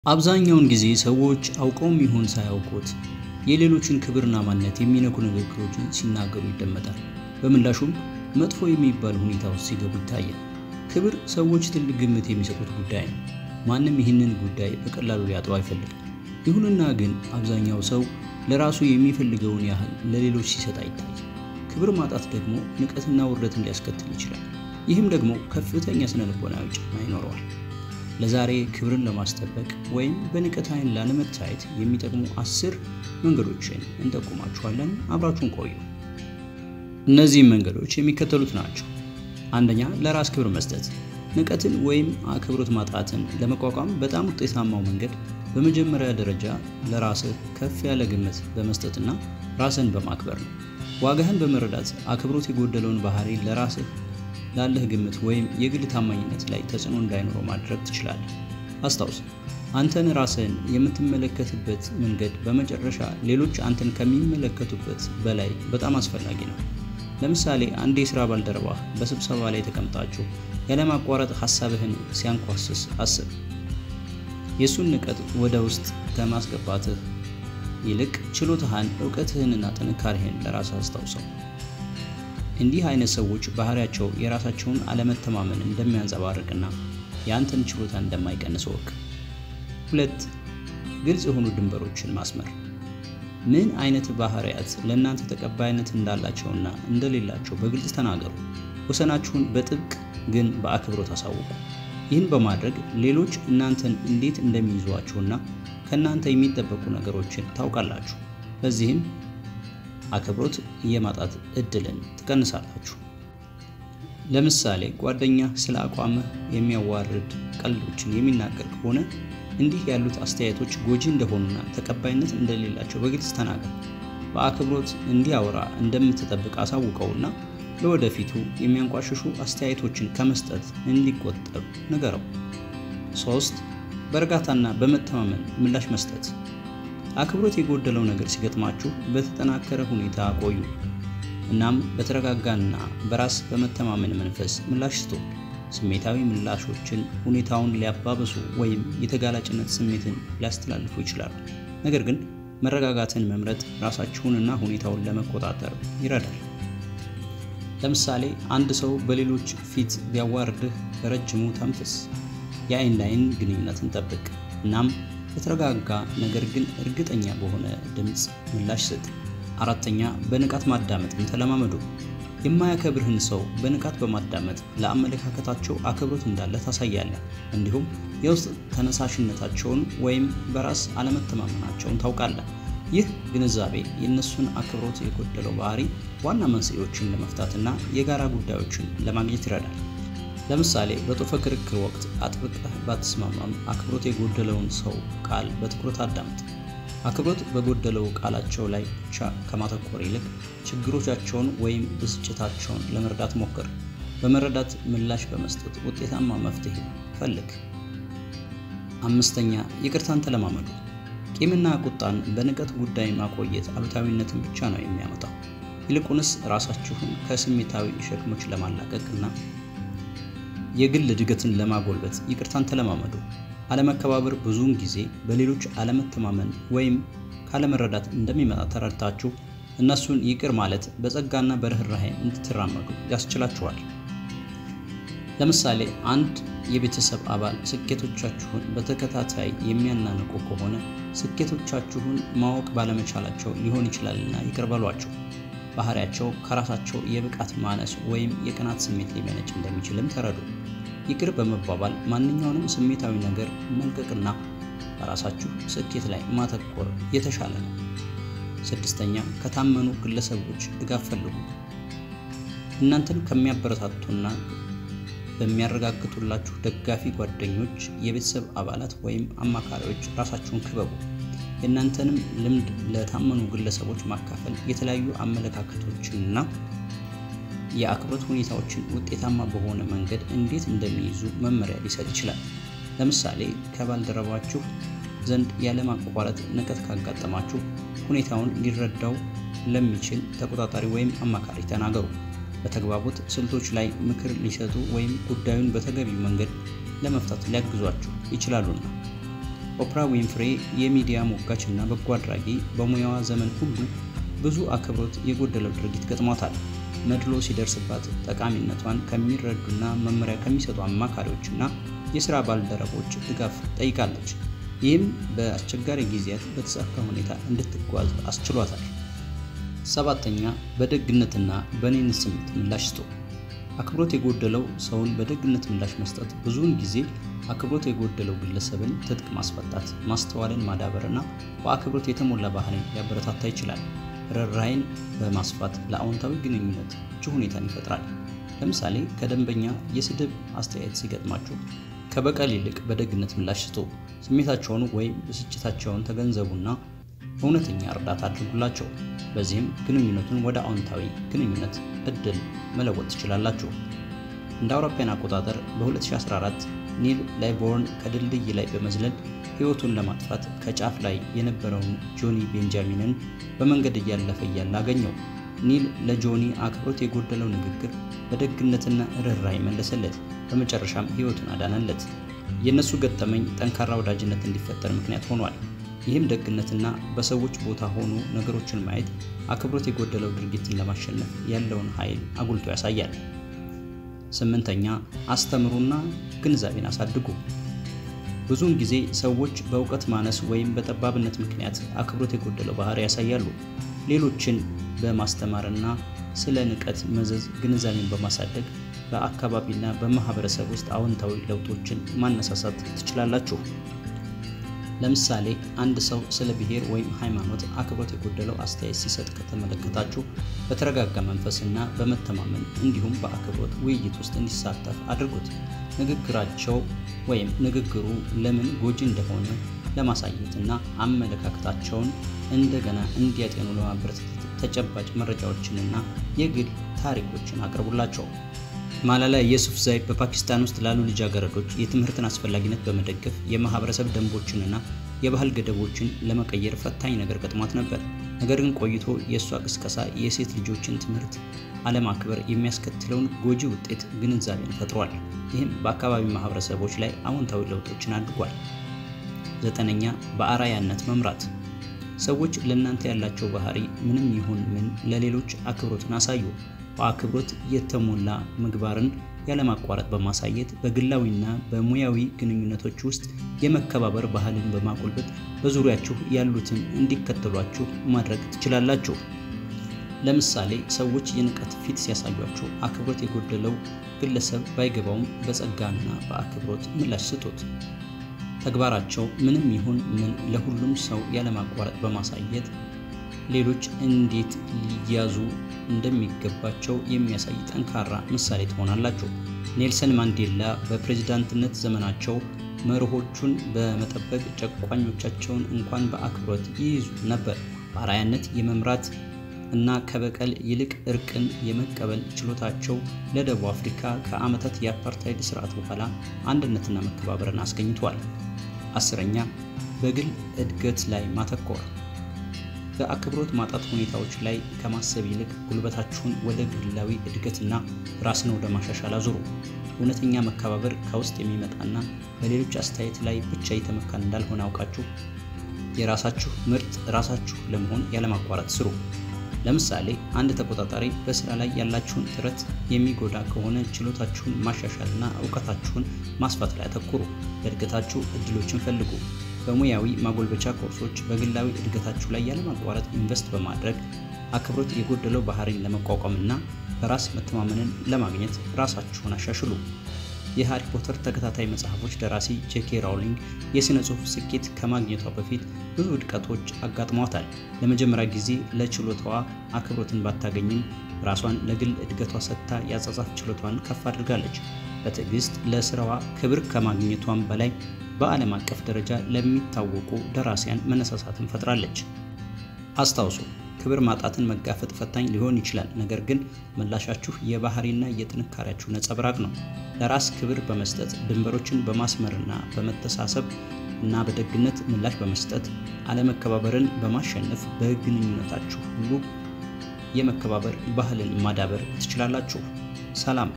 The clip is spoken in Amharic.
አብዛኛውን ጊዜ ሰዎች አውቀውም ይሁን ሳያውቁት የሌሎችን ክብርና ማንነት የሚነኩ ንግግሮችን ሲናገሩ ይደመጣል። በምላሹም መጥፎ የሚባል ሁኔታ ውስጥ ሲገቡ ይታያል። ክብር ሰዎች ትልቅ ግምት የሚሰጡት ጉዳይ ነው። ማንም ይህንን ጉዳይ በቀላሉ ሊያጠው አይፈልግም። ይሁንና ግን አብዛኛው ሰው ለራሱ የሚፈልገውን ያህል ለሌሎች ሲሰጥ አይታይ። ክብር ማጣት ደግሞ ንቀትና ውርደትን ሊያስከትል ይችላል። ይህም ደግሞ ከፍተኛ ስነ ልቦናዊ ጫና ይኖረዋል። ለዛሬ ክብርን ለማስጠበቅ ወይም በንቀት ዓይን ላለመታየት የሚጠቅሙ አስር መንገዶችን እንጠቁማችኋለን። አብራችሁን ቆዩ። እነዚህም መንገዶች የሚከተሉት ናቸው። አንደኛ፣ ለራስ ክብር መስጠት። ንቀትን ወይም አክብሮት ማጣትን ለመቋቋም በጣም ውጤታማው መንገድ በመጀመሪያ ደረጃ ለራስህ ከፍ ያለ ግምት በመስጠትና ራስን በማክበር ነው። ዋጋህን በመረዳት አክብሮት የጎደለውን ባህሪ ለራስህ ላለህ ግምት ወይም የግል ታማኝነት ላይ ተጽዕኖ እንዳይኖረው ማድረግ ትችላለህ። አስታውስ፣ አንተን ራስህን የምትመለከትበት መንገድ በመጨረሻ ሌሎች አንተን ከሚመለከቱበት በላይ በጣም አስፈላጊ ነው። ለምሳሌ አንድ የሥራ ባልደረባህ በስብሰባ ላይ ተቀምጣችሁ ያለማቋረጥ ሐሳብህን ሲያንኳስስ አስብ። የእሱን ንቀት ወደ ውስጥ ከማስገባትህ ይልቅ ችሎታህን፣ እውቀትህንና ጥንካሬህን ለራስህ አስታውሰው። እንዲህ አይነት ሰዎች ባህሪያቸው የራሳቸውን አለመተማመን እንደሚያንጸባርቅና የአንተን ችሎታ እንደማይቀንስ ወቅ። ሁለት ግልጽ የሆኑ ድንበሮችን ማስመር። ምን አይነት ባህሪያት ለእናንተ ተቀባይነት እንዳላቸውና እንደሌላቸው በግልጽ ተናገሩ። ወሰናችሁን በጥብቅ ግን በአክብሮት አሳውቁ። ይህን በማድረግ ሌሎች እናንተን እንዴት እንደሚይዟችሁና ከእናንተ የሚጠበቁ ነገሮችን ታውቃላችሁ። በዚህም አክብሮት የማጣት እድልን ትቀንሳላችሁ። ለምሳሌ ጓደኛ ስለ አቋምህ የሚያዋርድ ቀልዶችን የሚናገር ከሆነ እንዲህ ያሉት አስተያየቶች ጎጂ እንደሆኑና ተቀባይነት እንደሌላቸው በግልጽ ተናገር። በአክብሮት እንዲያወራ እንደምትጠብቅ አሳውቀውና ለወደፊቱ የሚያንቋሽሹ አስተያየቶችን ከመስጠት እንዲቆጠብ ንገረው። ሶስት በእርጋታና በመተማመን ምላሽ መስጠት አክብሮት የጎደለው ነገር ሲገጥማችሁ በተጠናከረ ሁኔታ ቆዩ። እናም በተረጋጋና በራስ በመተማመን መንፈስ ምላሽ ስጡ። ስሜታዊ ምላሾችን ሁኔታውን ሊያባብሱ ወይም የተጋላጭነት ስሜትን ሊያስተላልፉ ይችላሉ። ነገር ግን መረጋጋትን መምረጥ ራሳችሁንና ሁኔታውን ለመቆጣጠር ይረዳል። ለምሳሌ አንድ ሰው በሌሎች ፊት ቢያዋርድህ በረጅሙ ተንፍስ። የአይን ላይን ግንኙነትን ጠብቅ። እናም በተረጋጋ ነገር ግን እርግጠኛ በሆነ ድምፅ ምላሽ ስጥ። አራተኛ በንቃት ማዳመጥን ተለማመዱ። የማያከብርህን ሰው በንቃት በማዳመጥ ለአመለካከታቸው አክብሮት እንዳለ ታሳያለህ። እንዲሁም የውስጥ ተነሳሽነታቸውን ወይም በራስ አለመተማመናቸውን ታውቃለህ። ይህ ግንዛቤ የእነሱን አክብሮት የጎደለው ባህሪ ዋና መንስኤዎችን ለመፍታትና የጋራ ጉዳዮችን ለማግኘት ይረዳል። ለምሳሌ በጦፈ ክርክር ወቅት አጥብቀህ ባትስማማም አክብሮት የጎደለውን ሰው ቃል በትኩረት አዳምጥ። አክብሮት በጎደለው ቃላቸው ላይ ብቻ ከማተኮር ይልቅ ችግሮቻቸውን ወይም ብስጭታቸውን ለመረዳት ሞክር። በመረዳት ምላሽ በመስጠት ውጤታማ መፍትሄ ፈልግ። አምስተኛ ይቅርታን ተለማመዱ። ቂምና ቁጣን በንቀት ጉዳይ ማቆየት አሉታዊነትን ብቻ ነው የሚያመጣው። ይልቁንስ ራሳችሁን ከስሜታዊ ሸክሞች ለማላቀቅ እና የግል እድገትን ለማጎልበት ይቅርታን ተለማመዱ። አለመከባበር ብዙውን ጊዜ በሌሎች አለመተማመን ወይም ካለመረዳት እንደሚመጣ ተረድታችሁ እነሱን ይቅር ማለት በጸጋና በርኅራኄ እንድትራመዱ ያስችላችኋል። ለምሳሌ አንድ የቤተሰብ አባል ስኬቶቻችሁን በተከታታይ የሚያናንቁ ከሆነ ስኬቶቻችሁን ማወቅ ባለመቻላቸው ሊሆን ይችላልና ይቅር በሏቸው። ባህሪያቸው ከራሳቸው የብቃት ማነስ ወይም የቅናት ስሜት ሊመነጭ እንደሚችልም ተረዱ። ይቅር በመባባል ማንኛውንም ስሜታዊ ነገር መልቀቅና በራሳችሁ ስኬት ላይ ማተኮር የተሻለ ነው። ስድስተኛ ከታመኑ ግለሰቦች ድጋፍ ፈልጉ። እናንተን ከሚያበረታቱና በሚያረጋግጡላችሁ ደጋፊ ጓደኞች፣ የቤተሰብ አባላት ወይም አማካሪዎች ራሳችሁን ክበቡ። የእናንተንም ልምድ ለታመኑ ግለሰቦች ማካፈል የተለያዩ አመለካከቶችንና የአክብሮት ሁኔታዎችን ውጤታማ በሆነ መንገድ እንዴት እንደሚይዙ መመሪያ ሊሰጥ ይችላል። ለምሳሌ ከባልደረባችሁ ዘንድ ያለማቋረጥ ንቀት ካጋጠማችሁ ሁኔታውን ሊረዳው ለሚችል ተቆጣጣሪ ወይም አማካሪ ተናገሩ። በተግባቦት ስልቶች ላይ ምክር ሊሰጡ ወይም ጉዳዩን በተገቢው መንገድ ለመፍታት ሊያግዟችሁ ይችላሉና። ኦፕራ ዊንፍሬ የሚዲያ ሞጋች እና በጎ አድራጊ በሙያዋ ዘመን ሁሉ ብዙ አክብሮት የጎደለው ድርጊት ገጥሟታል። መድሎ ሲደርስባት ጠቃሚነቷን ከሚረዱና መመሪያ ከሚሰጡ አማካሪዎችና የሥራ ባልደረቦች ድጋፍ ጠይቃለች። ይህም በአስቸጋሪ ጊዜያት በተሳካ ሁኔታ እንድትጓዝ አስችሏታል። ሰባተኛ በደግነትና በእኔነት ስሜት ምላሽ ስጡ። አክብሮት የጎደለው ሰውን በደግነት ምላሽ መስጠት ብዙውን ጊዜ አክብሮት የጎደለው ግለሰብን ትጥቅ ማስፈታት፣ ማስተዋልን ማዳበርና በአክብሮት የተሞላ ባህልን ሊያበረታታ ይችላል። ርኅራኄን በማስፋት ለአዎንታዊ ግንኙነት ምቹ ሁኔታን ይፈጥራል። ለምሳሌ ከደንበኛ የስድብ አስተያየት ሲገጥማችሁ ከበቀል ይልቅ በደግነት ምላሽ ስጡ። ስሜታቸውን ወይም ብስጭታቸውን ተገንዘቡና እውነተኛ እርዳታ አድርጉላቸው። በዚህም ግንኙነቱን ወደ አዎንታዊ ግንኙነት እድል መለወጥ ትችላላችሁ። እንደ አውሮፓውያን አቆጣጠር በ2014 ኒል ላይቦርን ከድልድይ ላይ በመዝለል ሕይወቱን ለማጥፋት ከጫፍ ላይ የነበረውን ጆኒ ቤንጃሚንን በመንገድ እያለፈ እያለ አገኘው። ኒል ለጆኒ አክብሮት የጎደለው ንግግር በደግነትና ርኅራኄ መለሰለት። በመጨረሻም ሕይወቱን አዳነለት። የእነሱ ገጠመኝ ጠንካራ ወዳጅነት እንዲፈጠር ምክንያት ሆኗል። ይህም ደግነትና በሰዎች ቦታ ሆኖ ነገሮችን ማየት አክብሮት የጎደለው ድርጊትን ለማሸነፍ ያለውን ኃይል አጉልቶ ያሳያል። ስምንተኛ አስተምሩና ግንዛቤን አሳድጉ። ብዙውን ጊዜ ሰዎች በእውቀት ማነስ ወይም በጠባብነት ምክንያት አክብሮት የጎደለው ባህሪ ያሳያሉ። ሌሎችን በማስተማርና ስለ ንቀት መዘዝ ግንዛቤን በማሳደግ በአካባቢና በማህበረሰብ ውስጥ አዎንታዊ ለውጦችን ማነሳሳት ትችላላችሁ። ለምሳሌ አንድ ሰው ስለ ብሔር ወይም ሃይማኖት አክብሮት የጎደለው አስተያየት ሲሰጥ ከተመለከታችሁ በተረጋጋ መንፈስና በመተማመን እንዲሁም በአክብሮት ውይይት ውስጥ እንዲሳተፍ አድርጉት። ንግግራቸው ወይም ንግግሩ ለምን ጎጂ እንደሆነ ለማሳየትና አመለካከታቸውን እንደገና እንዲያጤኑ ለማበረታታት ተጨባጭ መረጃዎችንና የግል ታሪኮችን አቅርቡላቸው። ማላላ የሱፍዛይ በፓኪስታን ውስጥ ላሉ ልጃገረዶች የትምህርትን አስፈላጊነት በመደገፍ የማህበረሰብ ደንቦችንና የባህል ገደቦችን ለመቀየር ፈታኝ ነገር ገጥሟት ነበር። ነገር ግን ቆይቶ የእሷ ቅስቀሳ የሴት ልጆችን ትምህርት አለማክበር የሚያስከትለውን ጎጂ ውጤት ግንዛቤን ፈጥሯል። ይህም በአካባቢ ማህበረሰቦች ላይ አዎንታዊ ለውጦችን አድርጓል። ዘጠነኛ በአራያነት መምራት። ሰዎች ለእናንተ ያላቸው ባህሪ ምንም ይሁን ምን ለሌሎች አክብሮትን አሳዩ። በአክብሮት የተሞላ ምግባርን ያለማቋረጥ በማሳየት በግላዊና በሙያዊ ግንኙነቶች ውስጥ የመከባበር ባህልን በማጎልበት በዙሪያችሁ ያሉትን እንዲከተሏችሁ ማድረግ ትችላላችሁ። ለምሳሌ ሰዎች የንቀት ፊት ሲያሳዩአችሁ አክብሮት የጎደለው ግለሰብ ባይገባውም በጸጋና በአክብሮት ምላሽ ስጡት። ተግባራቸው ምንም ይሁን ምን ለሁሉም ሰው ያለማቋረጥ በማሳየት ሌሎች እንዴት ሊያዙ እንደሚገባቸው የሚያሳይ ጠንካራ ምሳሌ ትሆናላችሁ። ኔልሰን ማንዴላ በፕሬዝዳንትነት ዘመናቸው መርሆቹን በመጠበቅ ጨቋኞቻቸውን እንኳን በአክብሮት ይይዙ ነበር። በአርአያነት የመምራት እና ከበቀል ይልቅ እርቅን የመቀበል ችሎታቸው ለደቡብ አፍሪካ ከዓመታት የአፓርታይድ ስርዓት በኋላ አንድነትና መከባበርን አስገኝቷል። አስረኛ በግል እድገት ላይ ማተኮር በአክብሮት ማጣት ሁኔታዎች ላይ ከማሰብ ይልቅ ጉልበታችሁን ወደ ግላዊ እድገትና ራስን ወደ ማሻሻል አዙሩ። እውነተኛ መከባበር ከውስጥ የሚመጣና በሌሎች አስተያየት ላይ ብቻ የተመካን እንዳልሆነ አውቃችሁ የራሳችሁ ምርጥ ራሳችሁ ለመሆን ያለማቋረጥ ስሩ። ለምሳሌ አንድ ተቆጣጣሪ በስራ ላይ ያላችሁን ጥረት የሚጎዳ ከሆነ ችሎታችሁን ማሻሻልና እውቀታችሁን ማስፋት ላይ አተኩሩ። ለእድገታችሁ እድሎችን ፈልጉ። በሙያዊ ማጎልበቻ ኮርሶች በግላዊ እድገታችሁ ላይ ያለማቋረጥ ኢንቨስት በማድረግ አክብሮት የጎደለው ባህሪን ለመቋቋምና በራስ መተማመንን ለማግኘት ራሳችሁን አሻሽሉ። የሃሪ ፖተር ተከታታይ መጽሐፎች ደራሲ ጄኬ ራውሊንግ የሥነ ጽሑፍ ስኬት ከማግኘቷ በፊት ብዙ ውድቀቶች አጋጥሟታል። ለመጀመሪያ ጊዜ ለችሎታዋ አክብሮትን ባታገኝም ራሷን ለግል እድገቷ ሰጥታ የአጻጻፍ ችሎታዋን ከፍ አድርጋለች። በትዕግስት ለስራዋ ክብር ከማግኘቷም በላይ በዓለም አቀፍ ደረጃ ለሚታወቁ ደራሲያን መነሳሳትን ፈጥራለች። አስታውሱ፣ ክብር ማጣትን መጋፈጥ ፈታኝ ሊሆን ይችላል። ነገር ግን ምላሻችሁ የባህሪና የጥንካሬያችሁ ነጸብራቅ ነው። ለራስ ክብር በመስጠት ድንበሮችን በማስመርና በመተሳሰብ እና በደግነት ምላሽ በመስጠት አለመከባበርን በማሸነፍ በግንኙነታችሁ ሁሉ የመከባበር ባህልን ማዳበር ትችላላችሁ። ሰላም።